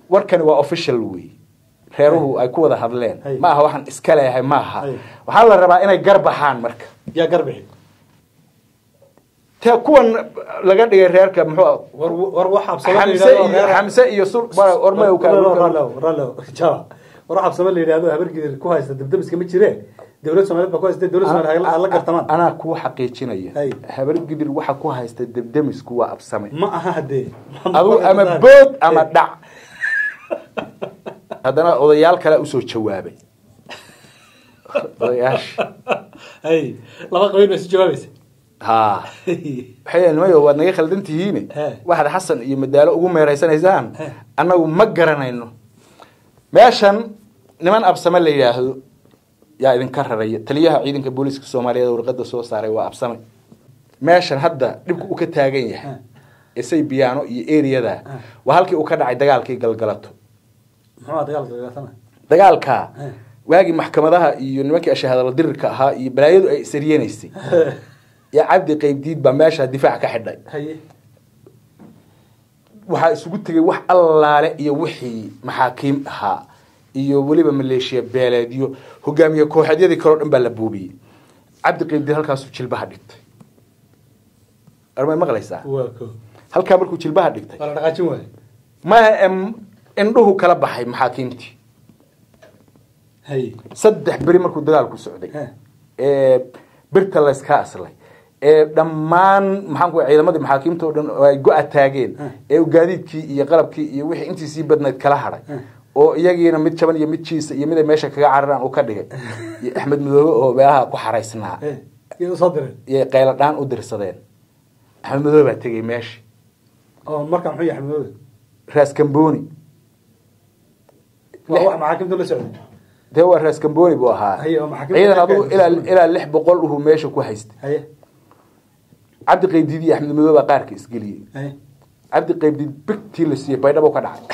warkani waa official wey reeruhu ay ku wada hadleen Hay. ma aha waxaan iska leeyahay ma aha Hay. waxaa la rabaa inay garbaxaan marka yaa garbixi te kuwan laga dhigay reerka muxuu war war wax absamo la xamse yidhahdo iyo reer- xamse iyo sur ormay u Rallo, ka rallo, rallo, jawa. war wax absamo la yidhahdo habargidir ku haysta debdemiska ma jire dowlad soomaaliyeed baa ku haysta dowlad soomaaliyeed ha la gartamaan anaa kuu xaqiijinaya Hay. habar gidir waxa ku haysta debdemisku waa absame ma aha hadee adu ama bood ama dhac haddana odayaal kale usoo jawaabay odayaasha hay laba qabiil bay isu jawaabaysa ha waxay nimayo waad naga khaldan tihiine He. waxaad xasan iyo madaalo ugu meeraysanaysaan He. annagu ma garanayno meeshan niman absame la yidhaahdo yaa idinka raraya taliyaha ciidanka booliiska soomaaliyeed oo warqada soo saaray waa absame meeshan hadda dhibku uu ka taagan yahay isay biyaano iyo eriyada waa halkii uu ka dhacay dagaalkii galgalato muxuu ahaa dagaalka dagaalsana dagaalka He. waagii maxkamadaha iyo nimankii ashahadala dirirka ahaa iyo balaayadu ay isaryenaysay yaa cabdi qaybdiid baa meesha difaac ka xidhay haye waxaa isugu tegay wax allaale iyo wixii maxaakiim ahaa iyo weliba maleeshiya beeleedyo hogaamiye kooxeedyadii kaleo dhan baa la buubiyey cabdi qaybdiid halkaasuu jilbaha dhigtay armay maqlaysaa waa ko halkaa markuu jilbaha dhigtay waa la dhaqaajin waaye maya em, indhuhu kala baxay maxaakiimtii haye saddex beri markuu dagaalku socday He. ee birta layska aslay ee dhammaan maxaan ku ciidamadii maxaakiimta oo dhan oo ay go-a taageen He. ee uu gaadiidkii iyo qalabkii iyo wixii intii sii badnayd kala hadhay He. oo iyagiina mid jaban iyo mid jiisa iyo mid ay meesha kaga cararaan uu ka dhigay iyo axmed madoobe oo meelaha ku xaraysnaa He. iyay usoo direen iyo qaylo dhaan u dirsadeen axmed madoobe baa tegey meesha oo markaa muxuu yahay xamdooda raas kamboni waa wax maxaakimta la socday dee waa raas kamboni buu ahaa Haye, oo maxaakiimta ciidan ka adugu gaadhay ilaa Kamboni. ilaa lix boqol uhuu meesha ku haystay haye cabdi qaybdiid iyo axmed madoobe baa qaarka isgeliyey haye cabdi qaybdiid bigtii la siiyey baydhabo ka dhacay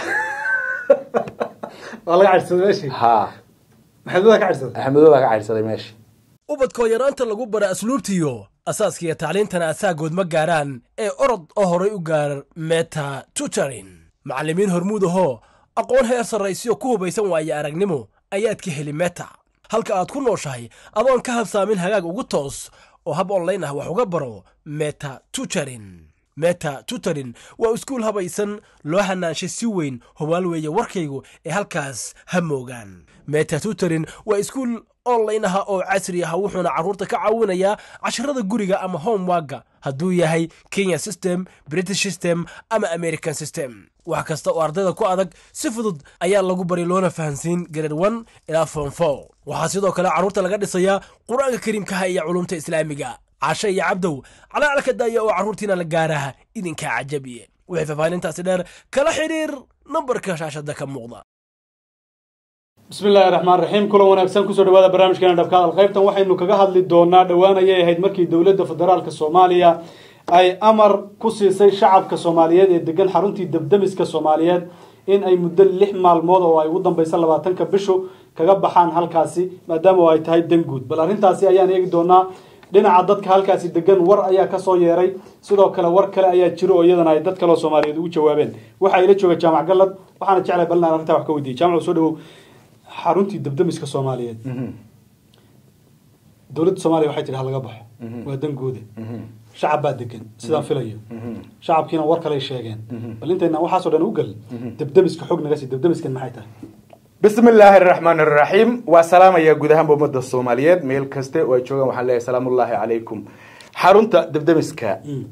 waa laga cadhsaday meeshii ha maxamudaa ka cadhsaday axmed madoobe baa ka caydhsaday meesha ubadkoo yaraanta lagu bara asluubtiyo asaaskiiyo tacliintana asaagood ma gaaraan ee orod oo horay u gaar meta tutorin macallimiin hormuud ahoo aqoon heer sarraysiyo ku hubaysan waaye aragnimo ayaad ka heli meta halka aad ku nooshahay adoon ka habsaamin hagaag ugu toos oo hab online ah wax uga baro meta tutorin meta tutorin waa iskuul habaysan loo hanaanshay si weyn hubaal weeye warkaygu ee halkaas ha moogaan meta tutorin waa iskuul online ah oo casri ah wuxuuna carruurta ka caawinayaa casharada guriga ama homeworka hadduu yahay kenya system british system ama american system wax kasta oo ardayda ku adag si fudud ayaa lagu bari loona fahansiin grade one ilaa form four waxaa sidoo kale carruurta laga dhisayaa qur-aanka kariimkaha iyo culumta islaamiga cashe iyo cabdow calaalka daaya oo carruurtiina la gaaraha idinkaa cajabiye wixii faahfaahintaasi dheer kala xidhiir nambarka shaashada ka muuqda bismi illaahi raxmaan raxiim kulan wanaagsan kusoo dhawaada barnaamijkeena dhabka hadal qaybtan waxaynu kaga hadli doonaa dhowaan ayay ahayd markii dowladda federaalka soomaaliya ay amar ku siisay shacabka soomaaliyeed ee degan xaruntii debdemiska soomaaliyeed in ay muddo lix maalmood oo ay ugu dambeysa labaatanka bishu kaga baxaan halkaasi maadaama oo ay tahay danguud bal arrintaasi ayaan eegi doonaa dhinaca dadka halkaasi degan war ayaa kasoo yeeray sidoo kale war kale ayaa jiro oo iyadana ay dad kaleo soomaaliyeed ugu jawaabeen waxaa ila jooga jaamac gallad waxaana jeclay bal inaan arrintaa wax ka weydiiyay jaamac soo dhawow xaruntii debdemiska soomaaliyeed dowladda soomaaliya waxay tihi ha laga baxo waa danguuda shacab baa degan sidaan filayo shacabkiina war kaley sheegeen bal intaynaan waxaasoo dhan u gelin debdemiska xog naga sii debdemiskan maxay tahay bismi illaahi araxmaan araxiim waa salaamayaa guud ahaanba ummadda soomaaliyeed meel kaste oo ay joogaan waxaan leeyahay salaamullaahi calaykum xarunta debdemiska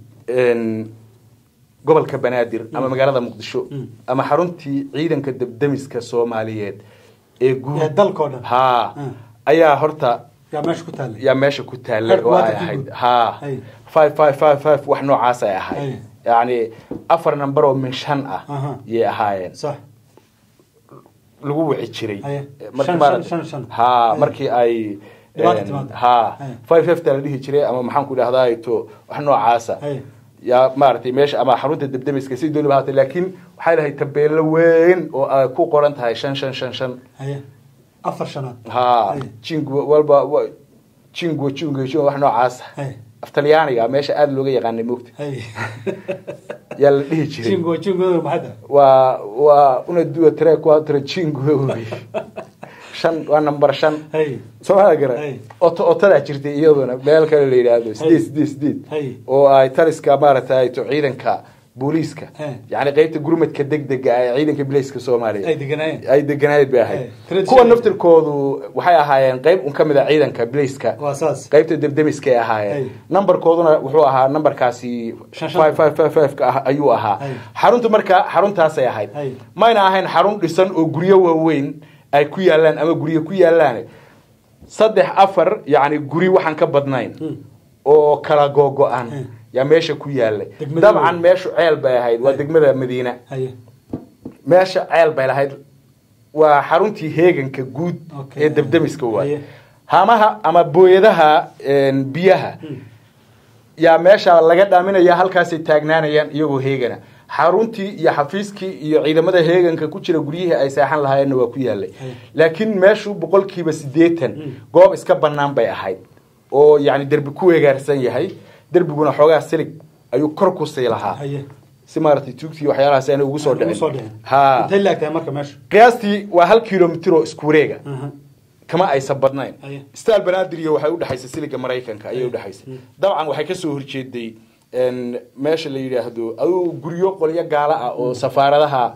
gobolka banaadir ama magaalada muqdisho ama xaruntii ciidanka debdemiska soomaaliyeed ee guud Ee dalkoo dhan. ha Mm. ayaa horta yaa meesha ku taallay yaa meesha ku taallay oo ay Headquarter-kii ahayd guud. ha Ay. five five five five wax noocaas ay ahayd Ay. yacni afar number oo min shan ah Aha. yay ahaayeen sax lagu wici jiray Aye. Markii Shan, maarad- shan, shan, shan. ha Aye. markii ay Dhibaata een, timaado. ha Aye. five fifta la dhihi jiray ama maxaan ku dhahdaa to wax noocaasa Aye. yaa maaragtay meesha ama xarunta debdemiska si dooniba haatay laakiin waxay lahayd tabeelo weyn oo ay ku qoran tahay shan shan shan shan haye afar shanaad ha Aye. jingu walba wa- jingu jingu jingu wax noocaasa Aye. af talyaaniga meesha aada looga yaqaanay moogta hay yaa la dhihi jiray jingo jingo maxada waa waa una dua tre quattro cinque wey shan waa number shan hay soomaalia gara Hey. oto otadaa jirtay iyaduna meel kale la yidhaahdo sideed sideed sideed Hey. oo ay taliska maaragtay to ciidanka booliiska Hey. yani qeybta gurmadka degdega ee ciidanka bilayska soomaaliya ay deganaayeen ay deganayd bay ahayd Hey. Tradition. kuwa naftirkoodu waxay ahaayeen qeyb un ka mid a ciidanka bilayska waa saas qaybta debdemiska ay Hey. ahaayeen nambarkooduna wuxuu ahaa nambarkaasi Shan shan. five five five five ka ah ayuu ahaa Hey. xaruntu marka xaruntaasay ahayd Hey. mayna ahayn xarun dhisan oo guryo waaweyn ay ku yaalaan ama guryo ku yaalaan saddex afar yani guri waxaan ka badnayn Hmm. oo kala googo-an Hmm. yaa meesha ku yaalay Degmada dabcan weyn. meeshu ceel bay ahayd waa Hey. degmada madiina haye meesha ceel bay lahayd waa xaruntii heeganka guud Okay. ee debdemiska waay Haye. hamaha ama booyadaha een, biyaha yaa meesha laga dhaaminaya halkaasay taagnaanayaan iyagoo heegana xaruntii iyo xafiiskii iyo ciidamada heeganka ku jira guryihii ay seexan lahaayeenna waa ku yaalay Haye. laakiin meeshu boqolkiiba siddeetan Mm. goob iska bannaan bay ahayd oo yani derbi ku weegaarsan yahay derbiguna xoogaa silig ayuu kor ku sii lahaa haye si maaragtay tuugtii waxyaalahaas aanay ugu soo Ugu soo dhicin dhicin. ha intay laagtahay marka meesha qiyaastii waa hal kilomitir oo isku wareega Aha. kama aysan badnayn Aye. stal banadiriyo waxay udhexaysay siliga maraykanka ayay udhexaysay dabcan waxay kasoo horjeeday een, meesha la yidhaahdo aduu guryo qolyo gaala ah oo safaaradaha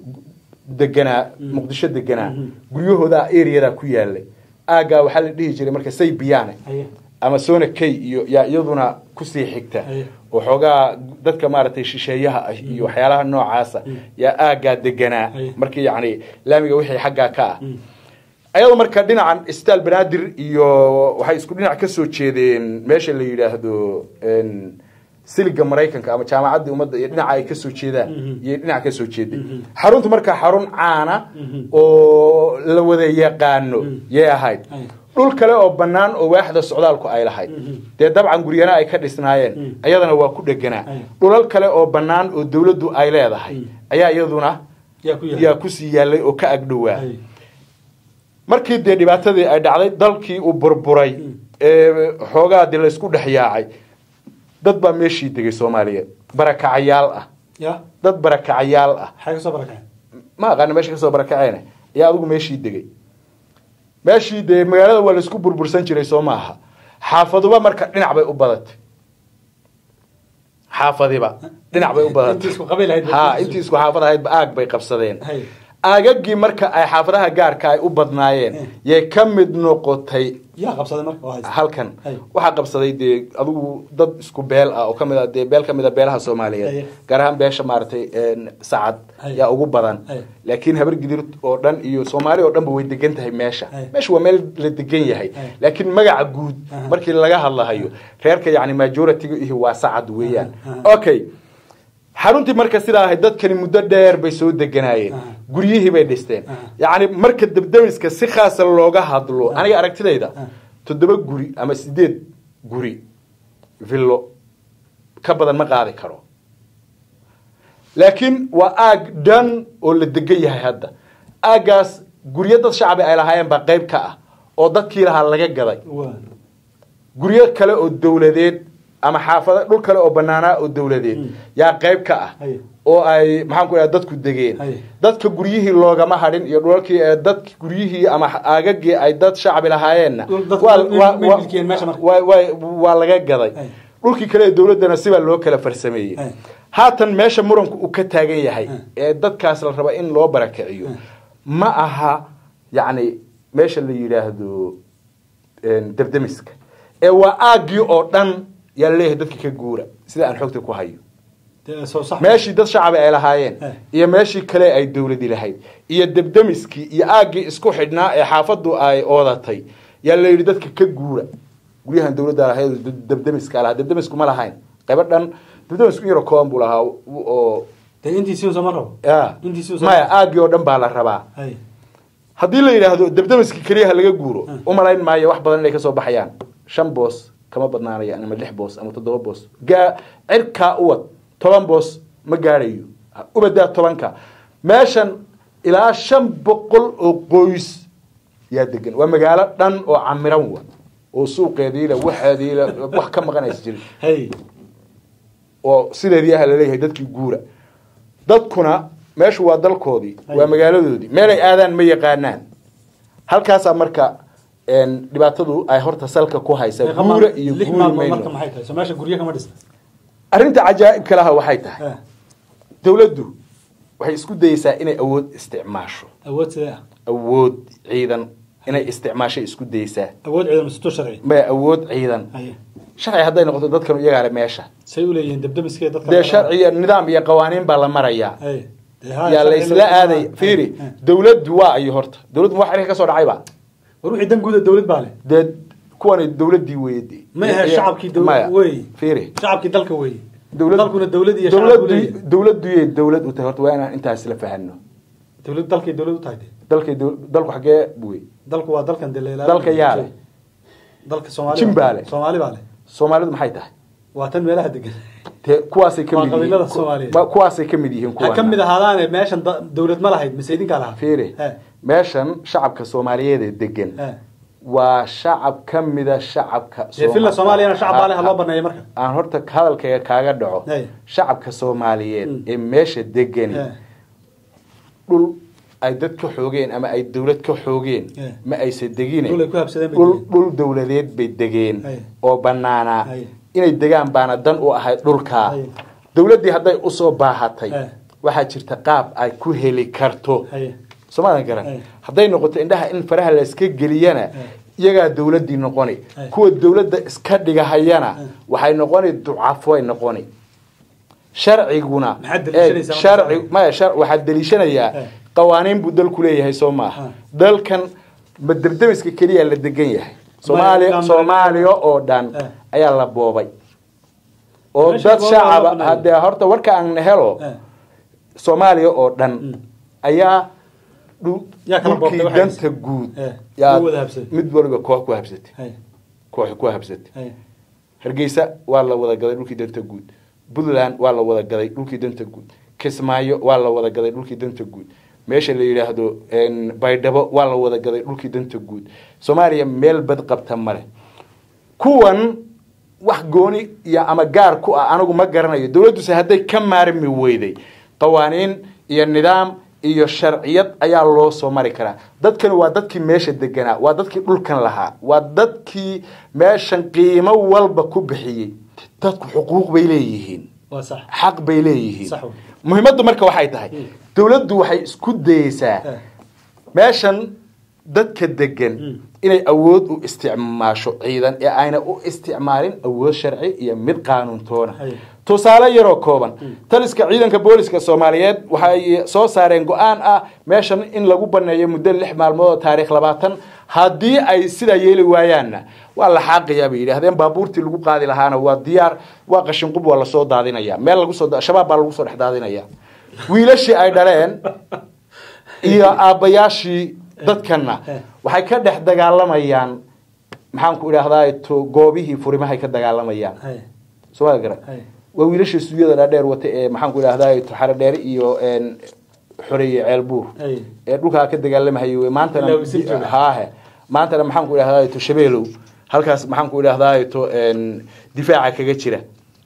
deganaa muqdisho deganaa guryahooda areada ku yaalay aagaa waxaa la dhihi jiray marka say biyaane haye ama sona kay iyo yaa iyaduna kusii xigta Aye. oo xoogaa dadka maaragtay shisheeyaha ah iyo waxyaalaha noocaasa yaa aagaa deganaa Aye. markii yacni laamiga wixii xaggaa ka ah Mm. ayadoo marka dhinacan stal banaadir iyo waxay isku dhinac ka soo jeedeen meesha la yidhaahdo een, siliga maraykanka ama jaamacaddii ummadda iyo dhinaca ay ka soo jeedaan Mhm. iyo dhinac ka soo jeedeen Mhm. xaruntu marka xarun caana Mhm. oo la wada yaqaano Mhm. yay ahayd Aye. dhul kale oo bannaan oo waaxda socdaalku ay lahayd Mhm. dee dabcan guryana ay ka dhisnaayeen Mhm. ayadana waa ku dheganaa Aye. dhulal kale oo bannaan oo dawladdu ay leedahay Mhm. ayaa iyaduna yaa ku yahay yaa kusii yaalay oo ka agdhowaa Haye. markii dee dhibaatadii ay dhacday dalkii uu burburay Mm. ee xoogaa dee laysku dhex yaacay dad baa meeshii degay soomaaliyeed barakacayaal ah ya dad barakacayaal ah maxay kasoo barakaceen ma aqaana meesha kasoo barakaceen ayaa adigu meeshii degay meeshii dee magaalada waa laysku burbursan jiray soo maaha xaafaduba marka dhinac bay u badatay xaafadiba dhinac bay u badatay Intii isku qabiil ahayd bay ha qabsadeen. intii isku xaafad ahaydba aag bay qabsadeen Hay. aagagii marka ay xaafadaha gaarka ay u badnaayeen Eh. yay ka mid noqotay yaa qabsaday marka oo haysta halkan Hay. waxaa qabsaday dee adigu dad isku beel ah oo kamid a dee beel kamid a beelaha soomaaliyeed Haye. gaar ahaan beesha maaragtay een, sacad Haye. yaa ugu badan Haye. laakiin habar gidir oo dhan iyo soomaali oo dhanba way degan tahay meesha Haye. meesha waa meel la degan yahay Haye. laakiin magaca guud Aha. markii laga hadlahayo reerka yani majority ihi waa sacad weeyaan Aha. okay xaruntii marka sidaa ahayd dadkani muddo dheer bay soo deganaayeen Aha. guryihii bay dhisteen Aha. yacni marka debdemiska si khaasa looga hadlo aniga aragtidayda Aha. toddoba guri ama sideed guri villo ka badan ma qaadi karo laakiin waa aag dhan oo la degan yahay hadda aaggaas guryo dad shacabi ay lahaayeen baa qayb ka ah oo dadkii lahaa laga gaday waa guryo kale oo dawladeed ama xaafada dhul kale oo banaanaa oo dawladeed Mm. yaa qayb ka ah Haye. oo ay maxaan ku dhaha dadku degeen Haye. dadka guryihii loogama hadhin iyo dhulalkii ee dad guryihii ama aagagii ay dad shacbi lahaayeenna Dhul dadku waa- ma- waa- ma waa- milkiyeen meesha marka? waa- waa- waa laga gaday Haye. dhulkii kale ee dawladdana sibaa loo kala farsameeyey Haye. haatan meesha muranku uu ka taagan yahay Haye. ee dadkaas la raba in loo barakiciyo Haye. ma aha yacni meesha la yidhaahdo een, debdemiska ee waa aaggii oo dhan yaa laleeyahay dadka ka guura sida aan xogta ku hayo dee soo sax meeshii dad shacabi ay lahaayeen Eh. iyo meeshii kale ay dawladi lahayd iyo debdemiskii iyo aaggii isku xidhnaa ee xaafaddu ay oodatay yaa la yidhi dadka ka guura guryahan dawladda lahayd oo debdemiska lahaa debdemisku ma lahayn qaybo dhan debdemisku in yaro kooban buu lahaa oo dee intiisii soo ma rabo ya intiisii soo maya aaggii oo dhan baa la rabaa hay haddii la yidhaahdo debdemiska keliyaha laga guuro Hmm. umalayn maayo wax badan inay kasoo baxayaan shan boos kama badnaanayaan ama lix boos ama toddoba boos gaa cirkaa uwad toban boos ma gaadhayo ubadaa tobanka meeshan ilaa shan boqol oo qoys yaa degan waa magaalo dhan oo camiran wa oo suuqeediila waxeediila wax ka maqanaysa jirin hay oo sideedii ah laleeyahay dadkii guura dadkuna meeshu waa dalkoodii Hay. waa magaaladoodii meelay aadaan ma yaqaanaan halkaasaa marka een, dhibaatadu ay horta salka ku haysa Meeqa guura maal- iyo lix guuri maalmood marka mayno maxay tahay soo meesha guryo kama dhisna arrinta cajaa'ibka laha waxay tahay Eh, dowladdu waxay isku dayeysaa inay awood isticmaasho awood sidee ah awood ciidan inay isticmaasho isku dayeysaa awood ciidan masuto sharci maya awood ciidan haye sharci hadday noqoto dadkan iyagaa le meesha say u leeyihiin debdemiskee dadka dee sharci iyo nidaam iyo qawaaniin baa la marayaa haye Dee haa, yaa sharci laysla loo- aaday fiiri Eh. dowladdu waa ayo horta dowladdu wax xiriir ka soo dhacayba war wixii dan guuda dowlad baa leh dee kuwani dowladdii weeyadii ma ahe shacabkii dowlad wey fiiri shacabkii dalka wey dowlad dalkuna dowlad iyo shacab buu dowladdu leeyahay dowladdu yay dowlad u tahay horta waa inaan intaas la fahanno dowlad dalkay dowlad u tahay dee dalkay dow- dalku xagee buwey dalku waa dalkan dee la ilaaliyo. dalka yaa leh dalka soomaali Jin baa leh. soomaali baa leh soomaalidu maxay tahay waa tan meelaha degan dee kuwaasay ka Waa mid qabiilada yihiin Soomaaliyeed. ku- kuwaasay ka mid yihiin ha ka mid ahaadaane meeshan da- dowlad ma lahayd mise idinkaa lahaa fiiri He, meeshan shacabka soomaaliyeed ee degan he. waa shacab ka mida shacabka dee filla soomaaliyana shacab baa leh ha loo baneeyo baneeyo marka aan horta hadalkayga kaaga dhaco Hey. shacabka soomaaliyeed Mm. ee meesha degani He, dhul ay dad ka xoogeen ama ay dowlad ka xoogeen Hey. ma aysa degine Dhul ay ku habsadeen bay dhul degeen. dhul dowladeed bay degeen Hey. oo banaanaa Hey. inay degaan baana dan u ahayd dhulkaa Hey. dowladdii hadday usoo baahatay Hey. waxaa jirta qaab ay ku heli karto haye soomaadan garan Hey. hadday noqoto indhaha in faraha la iska geliyana Hey. iyagaa dowladdii noqoni Hey. kuwa dowladda iska dhigahayana Hey. waxay noqoni ducafoy noqoni sharciguna Maxaad deliishanaysaa ee, sharci marka? maya shar waxaad deliishanayaa Hey. qawaaniin buu dalku leeyahay soo maaha Hey. dalkan ma derdemiska keliya la degan yahay soomaaliya Maya, soomaaliya oo dhan Hey. ayaa la boobay oo Meesha dad boobay waa shacaba la haddee horta warka aan helo He. soomaaliya oo dhan Mm. ayaa dhul- Yaa kala dhulkii boobtay waxay danta guud Eh, yaa u wada habsaday. mid waliba koox ku habsatay haye koox ku habsatay haye hargeysa waa la wada gaday dhulkii danta guud puntland waa la wada gaday dhulkii danta guud kismaayo waa la wada gaday dhulkii danta guud meesha la yidhaahdo een, baydhabo waa la wada gaday dhulkii danta guud soomaaliya meel bad qabta male kuwan wax gooni iyo ama gaar ku ah anigu ma garanayo dowladduse hadday ka maarmi weyday qawaaniin iyo nidaam iyo sharciyad ayaa loo soo mari karaa dadkani waa dadkii meesha deganaa waa dadkii dhulkan lahaa waa dadkii meeshan qiimo walba ku bixiyey dadku xuquuq bay leeyihiin waa sax xaq bay leeyihiin Sax wey. muhiimaddu marka waxay tahay dowladdu waxay isku dayeysaa He, meeshan dadka degan Mm. inay awood u isticmaasho ciidan ee ayna u isticmaalin awood sharci iyo mid qaanuuntoona Hay. tusaale yaroo kooban taliska ciidanka booliska soomaaliyeed waxay soo saareen go-aan ah meeshan in lagu baneeyo muddo lix maalmood oo taariikh labaatan haddii ay sidaa yeeli waayaanna waa la xaaqayaa bay yidhaahdeen baabuurtii lagu qaadi lahaana waa diyaar waa qashinqub waa lasoo daadinaya meel lagu soo shabaab baa lagu soo dhex daadinaya wiilashii ay dhaleen iyo aabbayaashii dadkanna Eh. waxay ka dhex dagaalamayaan maxaanku idhaahdaa to goobihii furimahay ka dagaalamayaan haye soo gara haye waa wiilashii suuyada dhaadheer wata ee maxaanku idhahdaa xare dheere iyo een, xoreeye ceelbuur haye ee dhulkaa ka dagaalamahayay wey. maantana Ilaa wasiir jooga. haahe maantana maxaanku idhahdaa to shabeelow halkaas maxaanku idhahdaa to een, difaaca kaga jira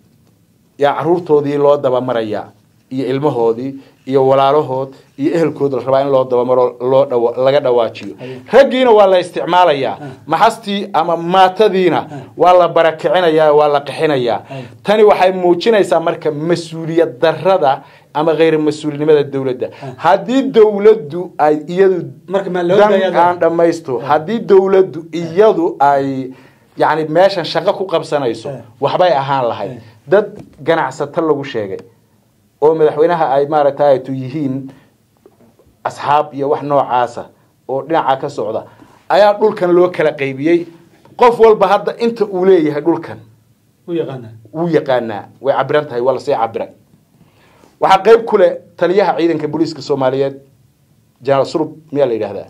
yaa caruurtoodii loo dabamarayaa iyo ilmahoodii iyo walaalahood iyo ehelkood la rabaa in loo dabamaro loo dhawa laga dhawaajiyo Haye. raggiina waa la isticmaalayaa maxastii ama maatadiina waa la barakicinayaa waa la qixinayaa Haye. tani waxay muujinaysaa marka mas-uuliyad darada ama kheyr mas-uulinimada dowladda haddii dowladdu ay iyadu Marka ma loo dan daayaa- aan dhammaysto haddii dowladdu iyadu ay yani meeshan shaqo ku qabsanayso Eh. waxbay ahaan lahayd Eh. dad ganacsato lagu sheegay oo madaxweynaha ay maaragtay tu yihiin asxaab iyo wax noocaasa oo dhinaca ka socda ayaa dhulkan loo kala qaybiyey qof walba hadda inta uu leeyahay dhulkan u yaqaana wuu yaqaanaa way cabiran tahay waa lasii cabiray waxaa qayb ku leh taliyaha ciidanka booliiska soomaaliyeed jenaraal surub miyaa la yidhaahdaa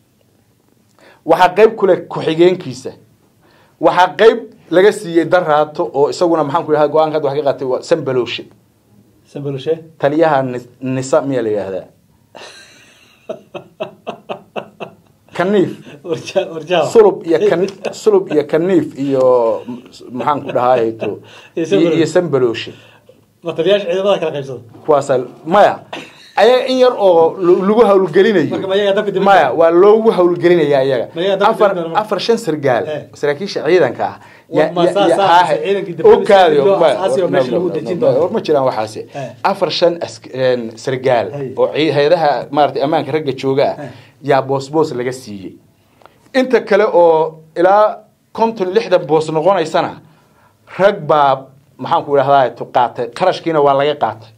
waxaa qayb ku leh ku-xigeenkiisa waxaa qayb laga siiyey daraato oo isaguna maxaanku idhahda go-aanka hadda wax ka qaatay waa sanbalowshe sambaloshe taliyaha nis- nisa miyaa la yidhaahdaa kaniif warja warjaa sulub iyo kan sulub iyo kaniif iyo maxaan ku dhahaayeto Iyo Sambalooshe. iyo sambaloshe mataliyaasha ciidamada kala qaybsada kuwaasa maya ayaga in yar oo l- lagu hawlgelinayo Marka ma ayaga dabka dibadda? maya waa loogu hawlgelinaya iyaga Ma ayaga dabka afar dibadda marka? afar shan sargaal Eh. saraakiisha ciidanka ah Wa- ma saa- saa- haahe. ciidankii dibadda oo kaadi loo maya, asaasi oo meesha lagu dejin doono. war ma jiraan waxaasi Eh. afar shan ask- een, sargaal Hay. oo ci- hay-adaha maarata ammaanka ragga jooga ah Eh. yaa boos boos laga siiyey inta kale oo ilaa konton lixdan boos noqonaysana rag baa maxaan ku idhahdaa qaatay qarashkiina waa laga qaatay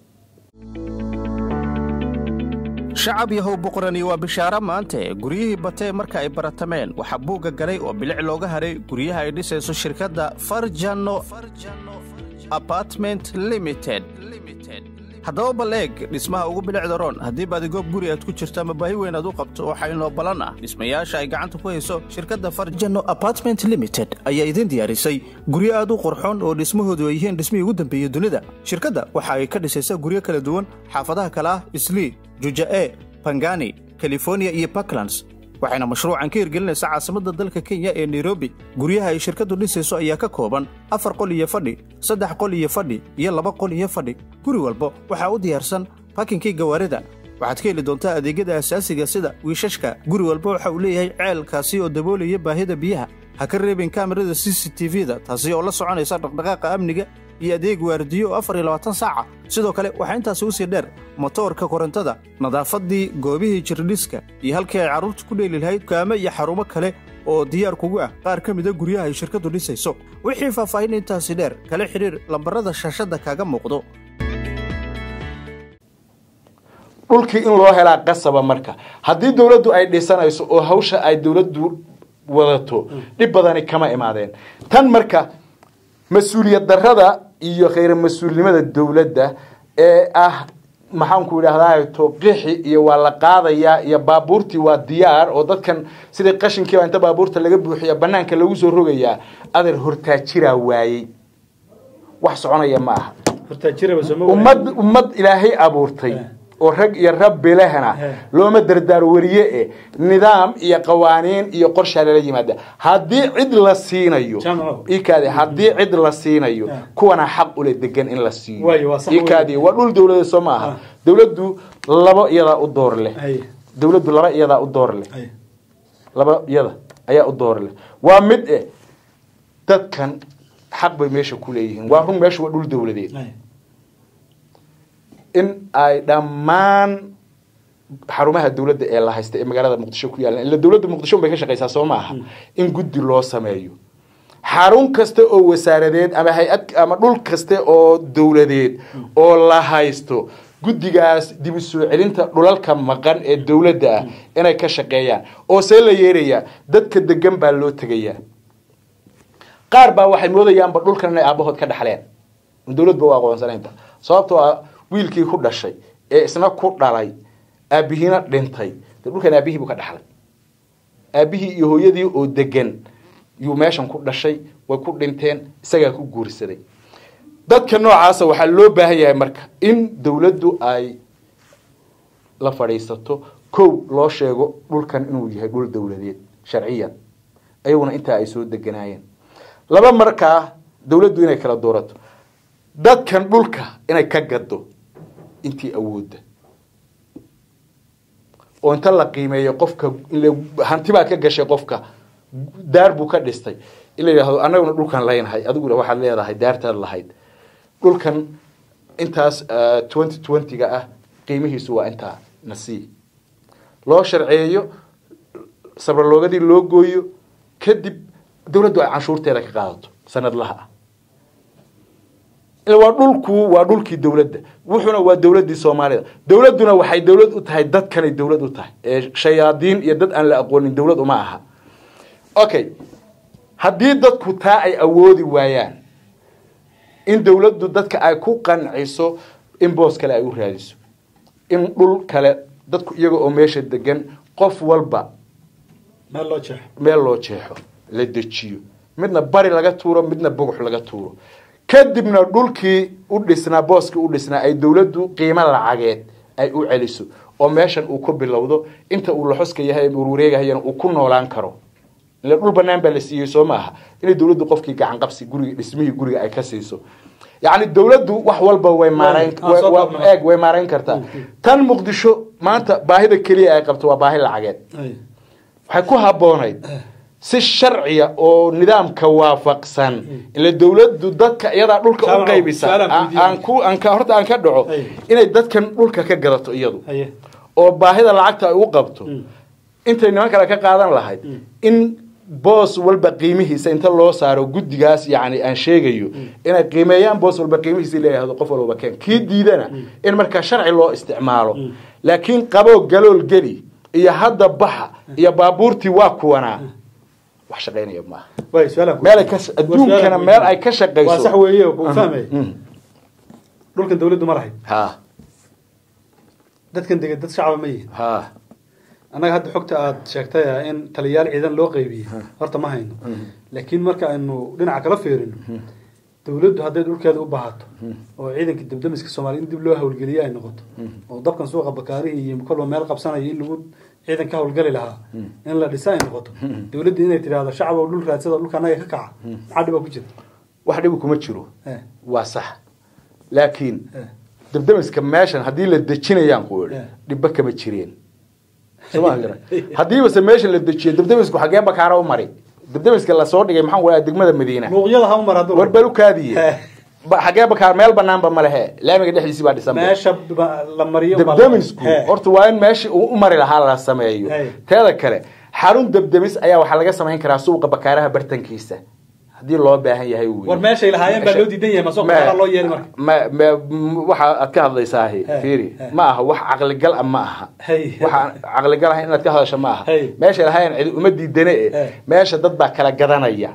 shacab yahow boqorani waa bishaaro maante guryihii batee marka ay baratameen waxaa buugga galay oo bilic looga haray guryaha ay dhisayso shirkadda farjano apartment limited haddaba bal eeg dhismaha ugu bilicda roon haddii baadigoog guri aad ku jirto ama baahi weyn aad u qabto waxaa inoo ballan ah dhismayaasha ay gacanta ku hayso shirkadda farjano apartment limited ayaa idin diyaarisay guryo aad u qurxoon oo dhismahoodu ay yihiin dhismihii ugu dambeeyey dunida shirkadda waxa ay ka dhisaysaa guryo kala duwan xaafadaha kale ah islii juja'e bangani california iyo puntlands waxayna mashruucan ka hirgelinaysaa caasimadda dalka kenya ee nairobi guryaha ay shirkaddu dhisayso ayaa ka kooban afar qol iyo fadhi saddex qol iyo fadhi iyo laba qol iyo fadhi guri walba waxaa u diyaarsan bakinkii gawaarida waxaad ka heli doontaa adeegyada asaasiga sida wiishashka guri walba waxa uu leeyahay ceelkaasi oo daboolaya baahida biyaha ha ka reebin kaamirada c c t v-da taasi oo la soconaysa dhaqdhaqaaqa amniga iyo adeeg waardiyo oo afar iyo labaatan saaca sidoo kale waxaa intaasi u sii dheer motoorka korontada nadaafadii goobihii jirdhiska iyo halkii ay carruurtu ku dheeli lahayd kaamo iyo xarumo kale oo diyaar kugu ah qaar ka mida guryaha ay shirkaddu dhisayso wixii faahfaahin intaasi dheer kala xidhiir lambarada shaashadda kaaga muuqdo dhulkii in loo helaa qasaba marka haddii dawladdu ay dhisanayso oo hawsha ay dawladdu wadato dhib badani kama imaadeen tan marka mas-uuliyad darrada iyo khayr mas-uulnimada dawladda ee ah maxaanku idhahdaa tooqixi iyo waa la qaadayaa iyo baabuurtii waa diyaar oo dadkan sidii qashinkiiba inta baabuurta laga buuxiya banaanka lagu soo rogayaa adeer hortaajiraa waayey wax soconaya ma aha hortaajiraba sooma ummad ummad ilaahay abuurtay oo rag iyo rabbi lehna looma dardaar wariye e nidaam iyo qawaaniin iyo qorshaa lala yimaada haddii cid la siinayo Jamco. ikaadi haddii cid la siinayo kuwana xaq ule degan in la siiyo Waayo, waa sax ikaadi weeye. waa dhul dawladeed soo maaha Ah. dawladdu laba iyadaa u door leh Haye. dawladdu laba iyadaa u door leh Haye. laba iyada ayaa u door leh waa mid eh dadkan xaq bay meesha ku leeyihiin waa run meesha waa dhul dawladeed Haye. in ay dhammaan xarumaha dawladda ee la haysta ee magaalada muqdisho ku yaalan ila dawladda muqdisho bay ka shaqaysaa soo maaha in guddi loo sameeyo xarun kasta oo wasaaradeed ama hay-ad ama dhul kasta oo dawladeed oo la haysto guddigaas dib u soo celinta dhulalka maqan ee dawladda ah inay ka shaqeeyaan oo see la yeerayaa dadka degan baa loo tegayaa qaar baa waxay moodayaanba dhulkan inay aabahood ka dhaxleen dawladba u aqoonsanaynba sababtoo ah wiilkii ku dhashay ee isna ku dhalay aabihiina dhintay de dhulkan aabihii buu ka dhaxlay aabihii iyo hooyadii oo degan yuu meeshan ku dhashay way ku dhinteen isagaa ku guursaday dadka noocaasa waxaa loo baahan yahay marka in dawladdu ay la fadhiisato kow loo sheego dhulkan inuu yahay dhul dawladeed sharciyan ayaguna intaa ay soo deganaayeen laba markaa dawladdu inay kala doorato dadkan dhulka inay ka gado intii awoodda oo inta la qiimeeyo qofka ile hanti baad ka gashay qofka daar buu ka dhistay in la yidhahdo annaguna dhulkan leynahay adiguna waxaad leedahay daartaad lahayd dhulkan intaas twenty twenty-ga ah qiimihiisu waa intaa nasii loo sharceeyo sabraloogadii loo gooyo kadib dawladdu ay canshuurteeda ka qaadato sanadlaha ah waa dhulku waa dhulkii dawladda wuxuna waa dawladdii soomaalida dawladduna waxay dawlad u tahay dadkanay dawlad u tahay ee shayaadiin iyo dad aan la aqoonin dawlad uma aha okay haddii dadku taa ay awoodi waayaan in dawladdu dadka ay ku qanciso in boos kale ay u raadiso in dhul kale dadku iyaga oo meesha degan qof walba meel loo jeexo meel loo jeexo la dejiyo midna bari laga tuuro midna bogux laga tuuro kadibna dhulkii u dhisnaa booskii u dhisnaa ay dawladdu qiimo lacageed ay u celiso oo meeshan uu ku bilowdo inta uu laxoska yahay warwareegahayana uu ku noolaan karo ila dhul banaan baa la siiyey soo maaha inay dowladdu qofkii gacan qabsi guriga dhismihii guriga ay ka siiso yacni dowladdu wax walba way maarayn Ah, soo wa- koobnaa. wa- eeg way maarayn kartaa tan muqdisho maanta baahida keliya ay qabto waa baahi lacageed Ay. waxay ku habboonayd si sharciya oo nidaamka waafaqsan ila dowladdu dadka iyadaa dhulka u Jaamac, qaybisa su'aalaan aan- weydiinaya. aan ku aan ka horta aan ka dhaco Ay. inay dadkan dhulka ka gadato iyadu haye oo baahida lacagta ay u qabto intay niman kale ka qaadan lahayd in boos walba qiimihiisa inta loo saaro guddigaas yani aan sheegayo inay qiimeeyaan boos walba qiimihiisa leeyahdo qof walba keen kii diidana in markaa sharci loo isticmaalo laakiin qaboo galool geli iyo hadda baxa iyo baabuurtii waa kuwanaa wax shaqaynaya maaha way su'aalaan ku- meel ay ka adduunkana su'aalaan ku meel ay weydiinaya. ka shaqayso waa sax weeye oo kuu fahmay Mm. dhulkan dawladdu ma lahayd ha dadkan dega dad shacaba ma yihin ha annaga hadda xogta aad sheegtay ah in taliyayaal ciidan loo qaybiyey horta ma hayno laakiin marka aynu dhinaca kala fiirino dawladdu hadday dhulkeeda u baahato oo ciidanka debdemiska soomaaliya in dib loo hawlgeliye ay noqoto oo dabkan suuqa bakaarihii iyo kolba meel qabsanaya in lagu ciidan ka hawlgali lahaa in la dhisa ay noqoto dawladda inay tidhaahdo shacab oo dhul raadsada dhulka annaga ka kaca maxaa dhiba ku jira wax dhibi kuma jiro Eh, waa sax laakiin eh. dabdamiska meeshan haddii la dejinayaan ku idhi Yeah. dhibba kama jireen soma garan haddiibase meesha la dejiyo dabdamisku xagee bakaara u mari dabdamiska lasoo dhigay maxaan waa degmada madiina luuqyada ha u mar hadduu war balukaadiye Eh. Ba- xagee bakaar meel banaanba ma lehe laamiga dhexdiisii baa dhisan meesha ba- la mariyo baa la- dabdamisku He. horta waa in meeshii uu u mari lahaa la sameeyo Hey. teeda kale xarun dabdamis ayaa waxaa laga samayn karaa suuqa bakaaraha bartankiisa haddii loo baahan yahay wey. war meeshay lahaayeen baa loo diidan yahay masoo Ma- qaraa loo yeeli marka ma ma m- waxa aad ka hadlaysaa He, fiiri he. ma aha wax caqligal ah ma aha Hey. waxa caqligal ah inaad ka hadasho ma aha Hey. meesha lahayn cidi uma diidane He. e meesha dad baa kala gadanaya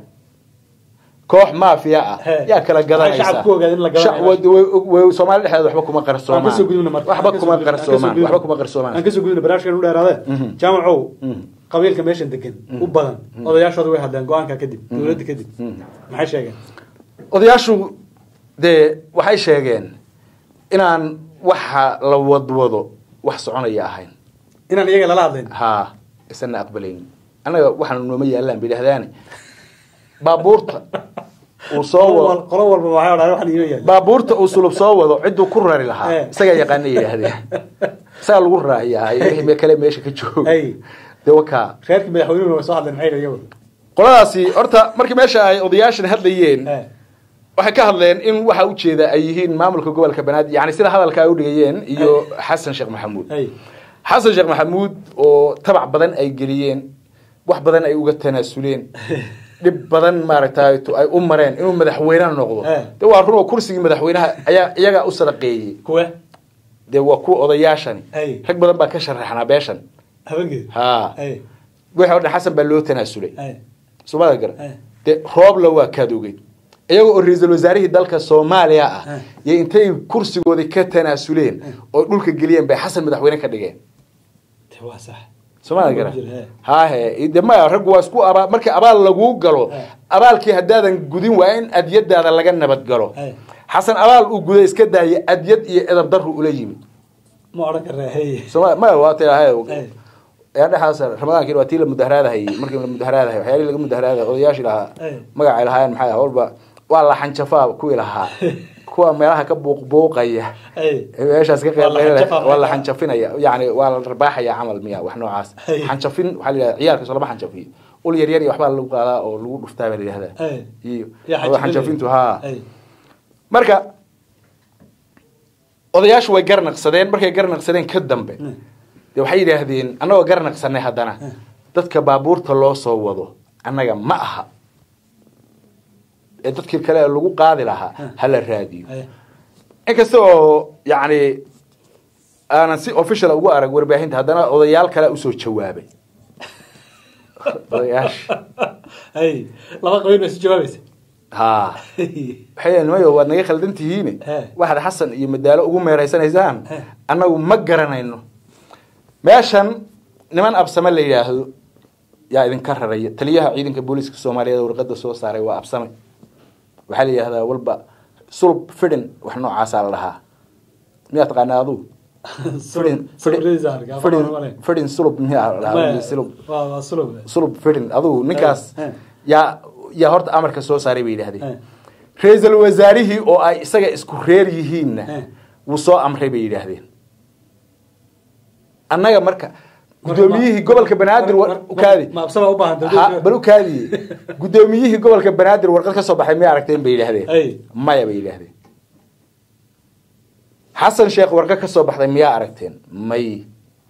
koox maafiya ah He. yaa kala gadanaysa Waxay shacabku ogaadeen in la gadanayo Shac- wa- wa- wa- Soomaali dhexdeeda waxba kuma aan qarsoomaan kasoo gudubna marka waxba Aan kasoo kuma gudubna, aan kasoo qarsoomaan gudubna. waxba kuma qarsoomaan aan kasoo gudubna barnaamijkan u dheeraade jaamacow qabiilka meeshan degan u badan odayaashooda way hadleen go-aanka kadib dowladda kadib maxay sheegeen odayaashu dee waxay sheegeen inaan waxa la wadwado wax soconaya ahayn inaan iyaga lala hadlayn haa isana aqbalaynin annaga waxaanu nooma yaallaan bay dhahdaane baabuurta uu soo qolo wado wal- qolo walba waxay odhan waxaan inoo yahay baabuurta uu sulub soo wado cidduu ku rari lahaa Eh. isagaa yaqaana yidhaahdeen isagaa lagu raaciyaa wixii me- kale meesha ka jooga Hey. dee wakaa reerkii madaxweynuhu way soo hadleen maxay iyagu qoladaasi horta markii meesha ay odayaashan hadlayeen Eh, waxay ka hadleen in waxa ujeeda ay yihiin maamulka gobolka banaadir yani sida hadalka ay udhigayeen iyo xasan sheekh maxamuud hey xasan sheekh maxamuud oo tabac badan ay geliyeen wax badan ay uga tanaasuleen dhib badan maaragtay tu- ay u mareen inuu madaxweyne noqdo Eh. de waa run oo kursigii madaxweynaha ayaa iyagaa u sadaqeeyey kuwe dee waa kuwa odayaashani Hey. rag badan baa ka sharaxnaa beeshan habeenkeed ha hey wixii o dhan xasan baa loo tanaasulay hey soomada gara Eh. dee roobla waa kaad ogeyd iyaga oo ra-iisul wasaarihii dalka soomaaliya ah Eh. iyo intay kursigoodii ka tanaasuleen oo dhulka geliyeen bay xasan madaxweyne ka dhigeen de waa sax soomada gara Ku jira, eh. hahe de maya raggu waa isku abaa markii abaal laguu galo Eh. abaalkii haddaadan gudin waa in adyadaada laga nabad galo Eh. xasan abaal uu guday iska daayay adyad iyo edab daru ula yimid ma odhan karnaa hey sooma maya waa tilahay Eh. yaa dhexaas ramadaankiin waa tii la mudaharaadahayay markii la mudaharaadahay waxyaalihii laga mudaharaadahay odayaashii lahaa Eh. magacay lahaayeen maxay ah walba waa la xanjafaa kuwii lahaa kuwa meelaha ka buuqbuuqaya hey meeshaas ka Waa la qeyb xanjafaa, waa la maxay xanjafinaya yani waa la rabaaxaya camal miya wax noocaas Hey. xanjafin waxaa la yidhahda ciyaalka soo lama xanjafiyo ul yar yar iyo waxbaa lagu qaadaa oo lagu dhuftaa baa la yidhahdaa Hey. iyo Yaa oo xanjafintu haa hey marka odayaashu way garnaqsadeen markay garnaqsadeen ka dambe Mm. de waxay yidhaahdeen annagoo garnaqsanay haddana dadka baabuurta loo soo wado annaga ma aha ee dadkii kale ee lagu qaadi lahaa hala raadiyo hey inkasta oo yacni aanan si official ugu arag warbaahinta haddana odayaal kale usoo jawaabay odayaasha hey laba qabiil bay isu jawaabaysa ha Hey. waxay leeyihin, mayo waad naga khaldan tihiine He. waxaad xasan iyo madaalo ugu meeraysanaysaan He. annagu ma garanayno meeshan niman absame la yidhaahdo yaa idinka raraya taliyaha ciidanka booliiska soomaaliyeed oo warqada soo saaray waa absame waxaa la yidhahdaa walba sulub fidin wax noocaasaa la dhahaa miyaa taqaanaa aduu fidin Sawiradiisa arkaa, fidin ma malayn. fidin sulub miyaa la dhahaa? sulub waa waa sulub sulub fidin adugu ninkaas Eh, eh. yaa yaa horta amarka soo saaray bay Eh. yidhahdeen ra-iisul wasaarihii oo ay isaga isku reer yihiinna Eh. wuu soo amray bay yidhaahdeen annaga marka guddoomiyihii gobolka banaadir wa- u kaadi ma absaba u baahan Ha, bal u kaadiye guddoomiyihii gobolka banaadir warqad ka soo baxay miyay aragteen bay yidhaahdeen Ay. maya bay yidhaahdeen xasan sheekh warqad ka soo baxday miyaa aragteen may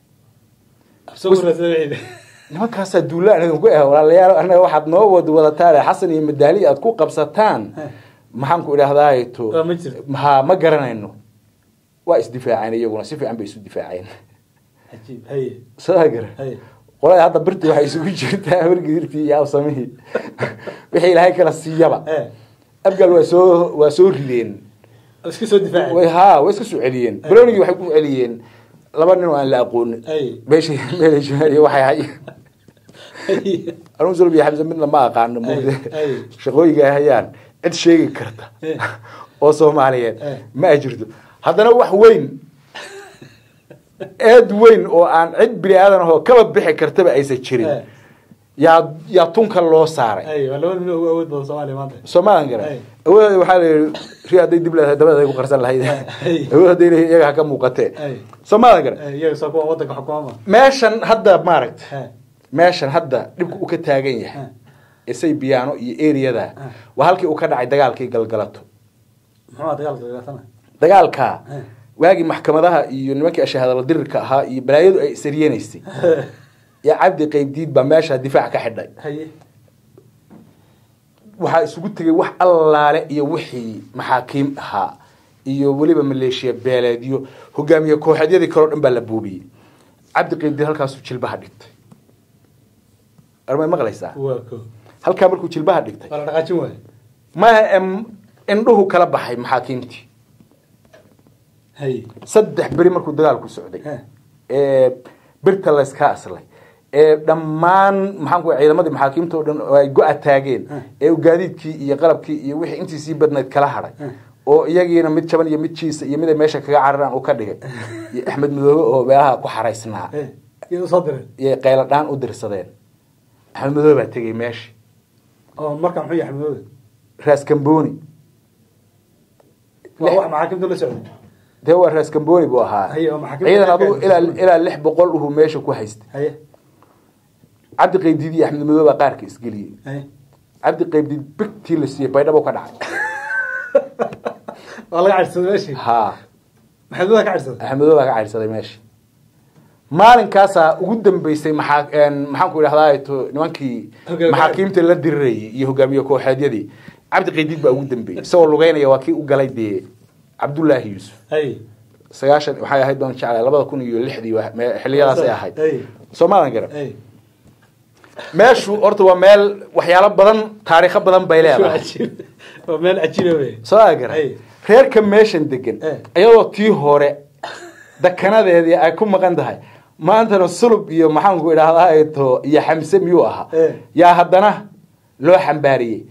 nimankaasaa duulaan idinku ah walaalayaal annaga waxaad noo wad wadataan xasan iyo madaali aad ku qabsataan maxaan ku idhahdaa to Waa ma jirto. ha ma garanayno waa isdifaaceen iyaguna si fiican bay isu difaaceen cajiib haye soo gara haye qolada hadda birti waxay isugu jirtaa wargidirtii iyo awsamihii wixii ilaahay kala siiyaba Eh. abgal waa soo waa soo rideen iska soo difaacay way ha way iska soo celiyeen balonigii waxay ku celiyeen laba nin oo aan la aqoonin Ay. meeshay meelay waxay hay Haye. anugu sulub iyo xamse midna ma aqaano muude ay. shaqooyinka ay hayaan cid sheegi karta Eh. oo soomaaliyeed Eh. ma ay jirto haddana wax weyn eed weyn oo aan cid bini aadan ahoo kaba bixi kartaba aysan jirin Eh. yaa yaa tunka loo saaray Haye, waa labada nin ugu awood badan Soomaaliya maanta soomaalan gara Ay. awoodeeda waxaa la yihi ri hadday dib leedahay dabada ay ku qarsan lahayd Ay. awood hadday leedahay iyaga ha ka muuqatee Ay. soomaalan gara Eh, iyaga soo kuwa wadanka xukuma meeshan hadda maaragta Eh. meeshan hadda dhibku u ka taagan yahay isay biyaano iyo eriyada waa halkii uu ka dhacay dagaalkii galgalato muxuu ahaa dagaalka dagaatana dagaalkaa Eh. waagii maxkamadaha iyo nimankii ashahaadala dirirka ahaa iyo balaayadu ay isaryenaysay yaa cabdi qaybdiid baa meesha difaac ka xidhay haye waxaa isugu tegay wax allaale iyo wixii maxaakiim ahaa iyo weliba maleeshiya beeleedyo hogaamiye kooxeedyadii kaleo dhan baa la buubiyey cabdi qaybdiid halkaasuu jilbaha dhigtay armay maqlaysaa waa ko halkaa markuu jilbaha dhigtay waa la dhaqaajin waayo maya em indhuhu kala baxay maxaakiimtii haye saddex beri markuu dagaalku socday Eh. ee birta layska aslay ee dhammaan maxaan ku ciidamadii maxaakiimta oo dhan oo ay go-a taageen Eh. ee uu gaadiidkii iyo qalabkii iyo wixii intii sii badnayd kala hadhay Eh. oo iyagiina mid jaban iyo mid jiisa iyo mid ay meesha kaga cararaan uu ka dhigay iyo axmed madoobe oo meelaha ku xaraysnaa Eh, iyada usoo direen iyo qaylo dhaan u dirsadeen axmed madoobe baa tegey meesha oo marka muxuu yahay xamdooda raas kamboni waa wax maxaakimta la socday dee waa raas kamboni buu ahaa Haye, oo maxaakiimta ciidan ka adugu gaadhay. ilaa ilaa lix boqol uhuu meesha ku haystay haye cabdi qaybdiid iyo axmed madoobe baa qaarka isgeliyey haye cabdi qaybdiid bigtii la siiyey baydhabo ka dhacay waa laga cadhsaday meeshii ha maxamuda ka cadhsaday axmed madoobe baa ka caydhsaday meesha maalinkaasaa ugu dambeysay maxaa een, maxaan ku idhahdaa to nimankii Hogaamiye. maxaakiimta la dirirayay iyo hogaamiye kooxeedyadii cabdi qaydiid baa ugu dambeeyey isagoo lugeynaya waa kii u galay dee cabdullaahi yuusuf haye sagaashan waxay ahayd baan jeclay labada kun iyo lixdii wa- me- xilliyadaasay ahayd Hey. soomaalan garan haye meeshu horta waa meel waxyaalo badan taariikho badan bay Waa leedahay cajiib. waa meel cajiiba wey soo agaran Hey. reerka meeshan degan Eh. iyadoo tii hore dakanadeedii ay ku maqan tahay maantana sulub iyo maxaanku idhahdaa to iyo xamse miyuu ahaa Eh. yaa haddana loo xambaariyey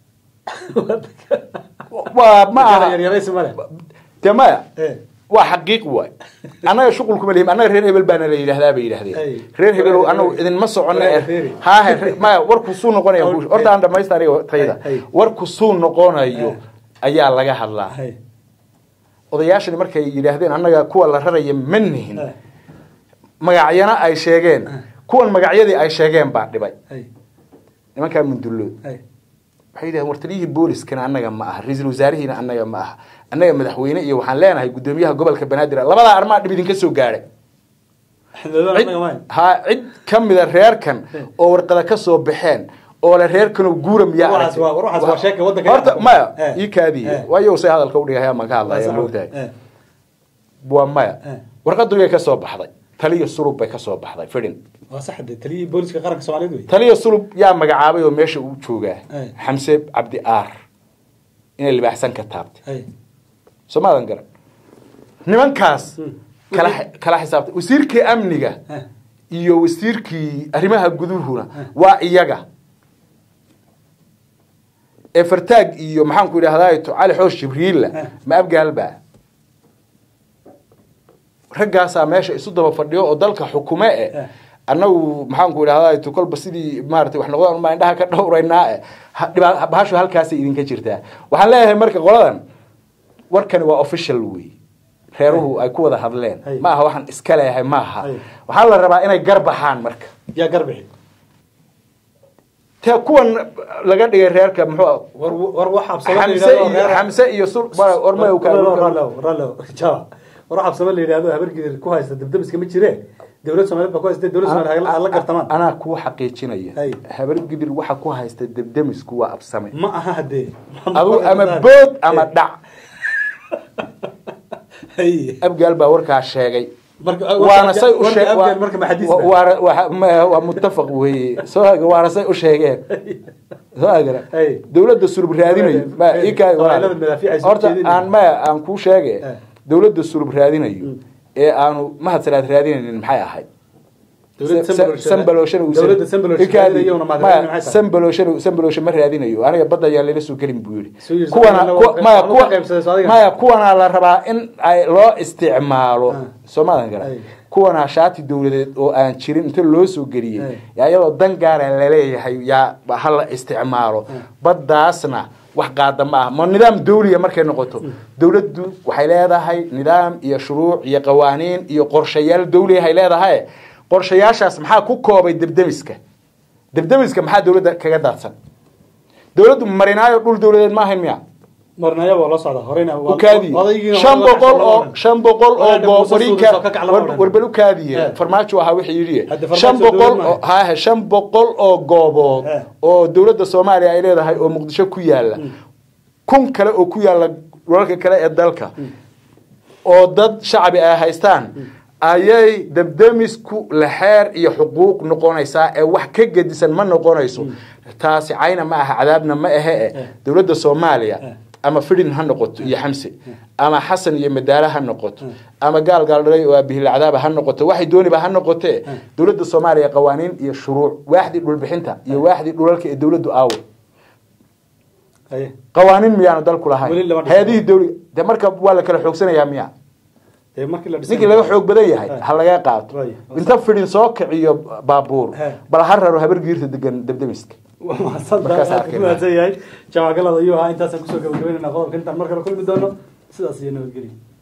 waa ma aha yaryaraysi male dee maya Eh. waa xaqiiq waay annaga shuqulkuma lihim annaga reer hebel baana la yidhahdaa bay yidhahdeen Ay. reer hebel anagu idinma socono Walaal Feeri. haahe re- maya warku suu noqonaya Ay. horta aan dhamaysta aniga tayda Ay, ay. warku suu noqonayo Eh. ayaa laga hadlaa haye odayaashani markay yidhaahdeen annaga kuwa la raraya ma nihin Eh. magacyana ay sheegeen kuwan magacyadii ay sheegeen baa dhibay haye nimankaa mundullood haye waxay yidhahdeen wartaliyihii booliskana annaga ma aha ra-iisul wasaarihiina annaga ma aha annaga madaxweyne iyo waxaan leenahay guddoomiyaha gobolka banaadir labadaa arrimaa dhib idinka soo gaadhay xamdooda cid anaga maayo ha cid ka mida reerkan oo warqada ka soo baxeen oo le reerkanoo guura miyaa Waxaas waa- waxaas waa sheeka waddanka horta dhexda. maya Eh. ii kaadiye Eh. waayo say hadalka udhigaya maan ka hadlaya moogtahay Eh. waa maya Eh. warqadugay ka soo baxday taliya sulub bay ka soo baxday fidhin waa sax de taliyihii booliska qaranka soomaaliyeed wey taliya sulub yaa magacaabay oo meesha uu joogaa Eh. xamse cabdi aar inay libaaxsan ka taabtay haye soomaadan garan nimankaas Hmm. kala kala xisaabtay wasiirkii amniga Eh. iyo wasiirkii arrimaha guduhuna waa iyaga ee fartaag iyo maxaanku idhahdaa to cali xoosh jibriilla Eh. ma abgaalba raggaasaa meesha isu daba fadhiyo oo dalka xukume Eh. e annagu maxaanku idhahdaa tu kolba sidii maarata wax noqdaan baa indhaha ka dhowraynaa e Ha- dhibaa- bahashu halkaasay idinka jirtaa waxaan leeyahay marka qoladan warkani waa official wey reeruhu ay ku wada hadleen Hay. ma aha waxaan iska leeyahay ma aha Hay. waxaa la rabaa inay garbaxaan marka yaa garbixi te kuwan laga dhigay reerka muxuu war war wax absamo la xamse yidhahdo iyo reer- xamse iyo sul ormay Rallo, rallo, jaba. war wax absamo la yidhahdo habargidir ku haysta dabdamiska ma jire dowlad soomaaliyeed baa ku haysta dowlad soomaaliyeed ha la gartamaan anaa kuu xaqiijinaya Hay. habar gidir waxa ku haysta debdemisku waa absame ma aha hadee adu ama bood ama dhac Hay. abgaal baa warkaa sheegay marka waana say u warka sheeg- Abdel marka ma xadiis wa- ba? waana- waxa- ma- waa muttafaq weeye soo haga waana say u sheegeen soo hagana Hey. dowladda surub raadinayo ma Hey. ii kaa- Qabaa'ilada madaafiic ay soo horta jeedinayaan. aan maya aan kuu sheege Eh. dowladda surub raadinayo ee aanu mahadsalaad raadinaynin maxay ahayd Dowladda Sa- Sambaloshana- Sambaloshana uu- dowladda Sambaloshana Ikaadi- raadinayona ma maya, raadinayo maxay tahay? Sambaloshana- Sambalosha ma raadinayo aniga badda ayaa layla soo gelin buu yidhi Soo yidhi, kuwana Soomaaliya kuwa- waa- maya waa kuwa ka qaybsaday, soo adiga. maya kuwanaa la rabaa in ay loo isticmaalo Ah. soomaalian gara Ay. kuwanaa shaati dowladeed oo aan jirin inta loo soo geliyey Ay. yaa iyadoo dan gaara laleeyahay yaa ba- ha la isticmaalo baddaasna wax qaada ma ah ma nidaam dawliya markay noqoto dowladdu waxay leedahay nidaam iyo shuruuc iyo qawaaniin iyo qorshayaal dawliyahay leedahay qorshayaashaas maxaa ku koobay debdemiska debdemiska maxaa dowladda kaga daadsan dowladdu marinaayo dhul dowladeed ma ahayn miya marnaya waa la socda horeyna waa- ukaadiye odaygiina shan waa la boqol kacsan oo lama shan boqol oo Walaal go- Muuse warinka Suudiis oo ka kaclan war- odhan. warbal ukaadiye Eh. farmaajo ahaa wixii yidhi Hadda farmaajo shan boqol dowlad oo maaha. haahe shan boqol oo goobood Eh. oo dowladda soomaaliya ay leedahay oo muqdisho ku yaala kun kale oo ku yaala dhulalka kale ee dalka oo dad shacbi ay haystaan ayay debdemisku lexeer iyo xuquuq noqonaysaa ee wax ka gedisan ma noqonayso taasi cayna ma aha cadaabna ma ahe e dowladda soomaaliya ama fidin ha noqoto iyo xamse ama xasan iyo madaale ha noqoto ama gaal gaal dhalay oo abihilacdaaba ha noqoto waxay dooniba ha noqotee dowladda soomaaliya qawaaniin iyo shuruuc waaxdii dhulbixinta iyo waaxdii dhulalka ee dowladdu aawo Haye. qawaaniin miyaanu dalku Weli lahayn lama dhisin. hay-adihii dowli de marka waa la kala xoogsanayaa miya Dee markii la dhisay- ninkii laga xoog badan yahay Eh. ha laga qaato Waayo. inta fidin soo kiciyo baabuur Eh. bal ha raro habar giirta degan debdemiska waa mahadsan Markaas tahay, arkayna. ku mahadsan yahay jawagalada ayuu ahaa intaasaan kusoo gabagabeynayna qodobka intaan mar kale kulmi doono sidaas iyo nabadgelyo